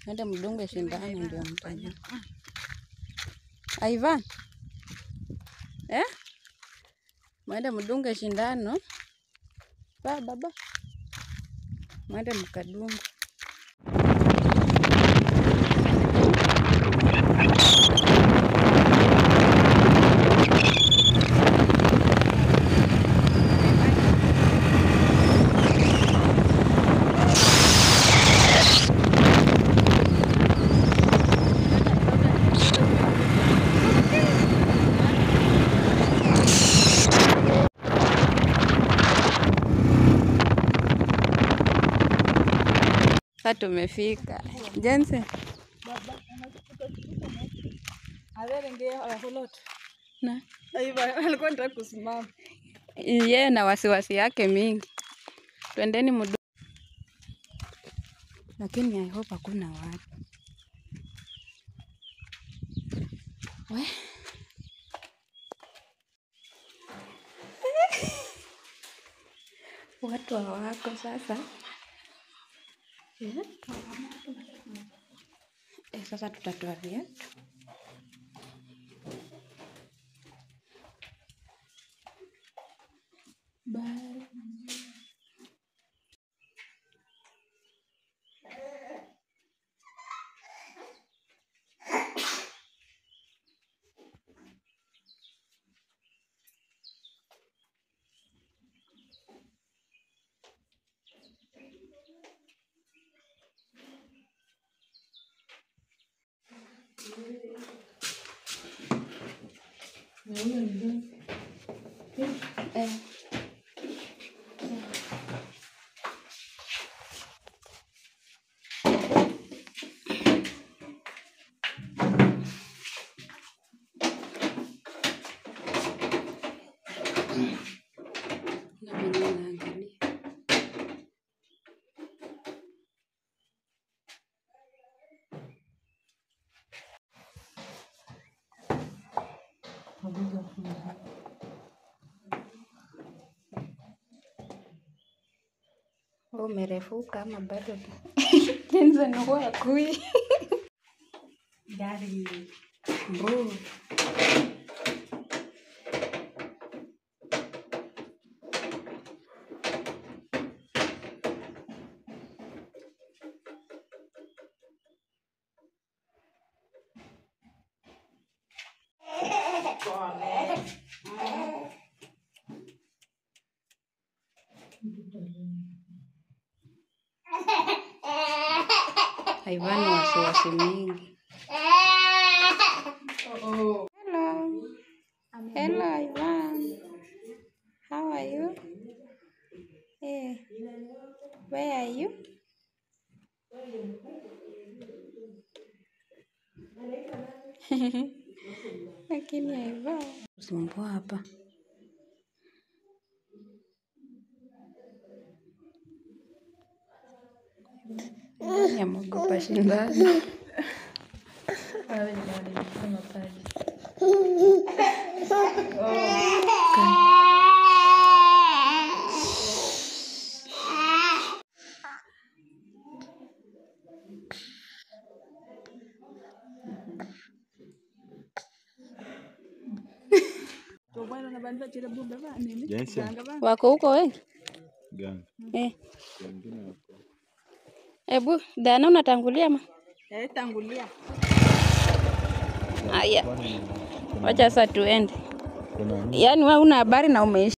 Ende mdunge shindano ndio mtajua. Ivan. Eh? Mwende mdunge shindano. Ba baba. Mwende mkadunge. Sasa tumefika. Jensen. Na alikuwa nataka kusimama yeye na wasiwasi yake mingi. Twendeni mdu. Lakini I hope hakuna watu. We. Watu hawako sasa. Eh? Eh, sasa tutatoa viatu. Bye. Eh. Na mimi naangalia. Wewe umerefuka ama bado? Jensen huwa akui. gari Bro. Ivan wasiwasi mingi. Hello. Hello, Ivan. How are you? Hey. Where are you? Lakini Ivan. Usimbua hapa. Yamogopa shindano. awe ndio alisema pale Jensen, Wako huko wengi? gani? Eh. Wengine wako. Ebu, Dana unatangulia ma? eh tangulia Aya, Kwani kuna- wacha sasa tuende. kuna nini? Yaani wewe una habari na umeishi